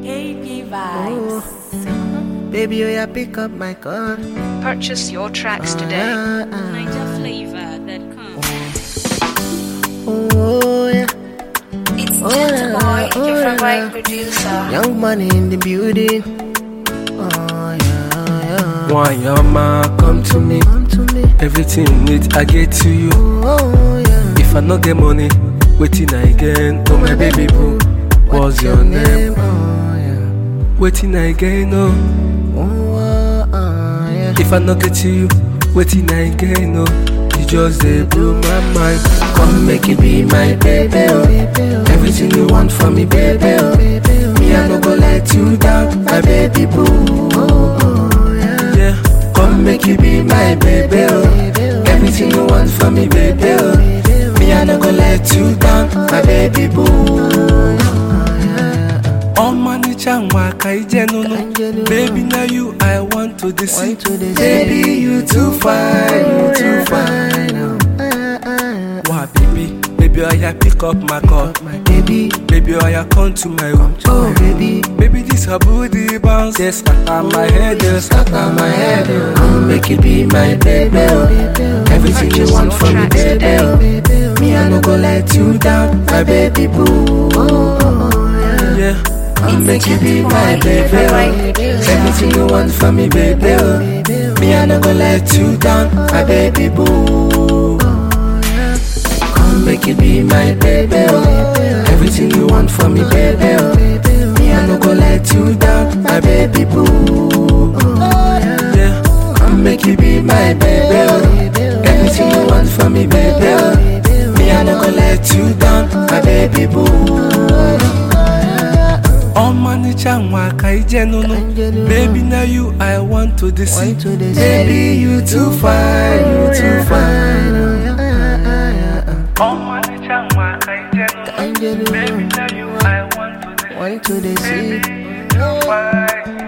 AB vibes. Baby, oh yeah, pick up my call. Purchase your tracks today. Ah, ah. NigerFlavor.com. Oh yeah, It's Oh, Gentle la, Boy, oh, your la, favorite la. producer. young money in the building. Oh yeah, yeah. Why yama come to me? Come to me. Everything need I get to you. Oh yeah. If I no get money, waiting I again. Oh my baby boo, what's your name? Oh yeah. Waiting I again. Oh, Oh ah, ah, yeah. if I no get you, waiting I again. Oh, you just they blow my mind. Come make it be my baby. Oh, everything you want from me, baby. Oh, me I no go let you down, my baby boo. Yeah, come make you be my baby. Oh, everything you want from me, baby. Oh, me I no go let you down, my baby boo. Ọmọnìjà nwa ka ije nunu Baby na you I want to dey see Want to dey see. Baby you too fine, you too fine oh. Ah, ah, Wa baby, baby oya pick up my call my baby. Baby oya come to my room Oh baby. Baby this her booty bounce Yes, scatter my head, yes, scatter my head oh. Come make you be my baby oh. Everything you Purchase want your from me tracks baby today. oh. Me I no go let you down, my baby boo Yeah, come make you be my baby oh. Everything you want from me baby oh. Me I no go let you down, my baby boo Come make you be my baby oh. Everything you want from me baby oh. Me I no go let you down, my baby boo Yeah, come make you be my baby oh. Everything you want from me baby oh. Me I no go let you down, my baby boo Ọmọnìjà nwa ka ije nunu Baby na you I want to dey see Want to dey see. Baby you too fine, you too fine oh. Angel, Baby na you I want to dey want to dey see. fine